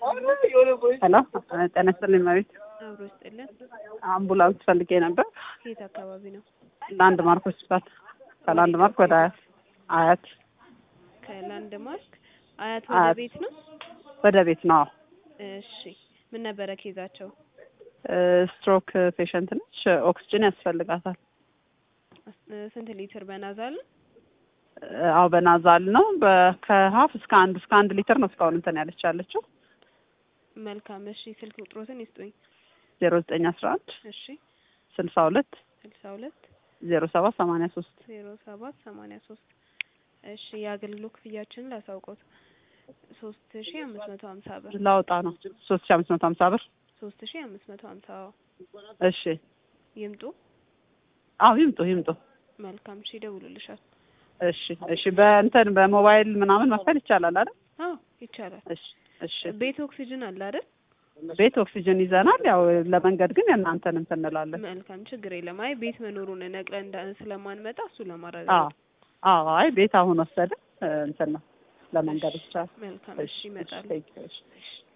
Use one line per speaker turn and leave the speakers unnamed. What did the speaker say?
ሄሎ ጤና ይስጥልኝ መቤት
አብሮ ይስጥልን።
አምቡላንስ ፈልጌ ነበር
ከየት አካባቢ ነው?
ለአንድ ማርክ ሆስፒታል ከላንድ ማርክ ወደ አያት አያት
ከላንድ ማርክ አያት ወደ
አያት።
ቤት ነው።
ወደ ቤት ነው አዎ
እሺ ምን ነበረ ኬዛቸው?
ስትሮክ ፔሸንት ነች ኦክስጅን ያስፈልጋታል
አስ- ስንት ሊትር በናዛል?
አዎ በናዛል ነው በ- ከሀፍ እስከ አንድ እስከ አንድ ሊትር ነው እስካሁን እንትን ያለች ያለችው
መልካም እሺ ስልክ ቁጥሮትን ይስጡኝ።
ዜሮ ዘጠኝ አስራ አንድ
እሺ
ስልሳ ሁለት
ስልሳ ሁለት
ዜሮ ሰባት ሰማንያ ሶስት
ዜሮ ሰባት ሰማንያ ሶስት እሺ የአገልግሎት ክፍያችንን ላሳውቆት ሶስት ሺ አምስት መቶ ሀምሳ ብር
ላውጣ ነው ሶስት ሺ አምስት መቶ ሀምሳ ብር
ሶስት ሺ አምስት መቶ ሀምሳ
እሺ
ይምጡ።
አዎ ይምጡ ይምጡ
መልካም እሺ ይደውሉልሻል።
እሺ እሺ በእንትን በሞባይል ምናምን መክፈል ይቻላል አይደል
አዎ ይቻላል።
እሺ እሺ
ቤት ኦክሲጅን አለ አይደል?
ቤት ኦክሲጅን ይዘናል ያው ለመንገድ ግን የእናንተን እንትን እንላለን
መልካም ችግር የለም። አይ ቤት መኖሩን ነቅለን እንዳ- ስለማንመጣ እሱ
አዎ
ለማረጋገጥ
አዎ አይ ቤት አሁን ወሰደ እንትን ነው ለመንገድ ብቻ
መልካም እሺ
እሺ
ይመጣሉ።
እሺ፣ እሺ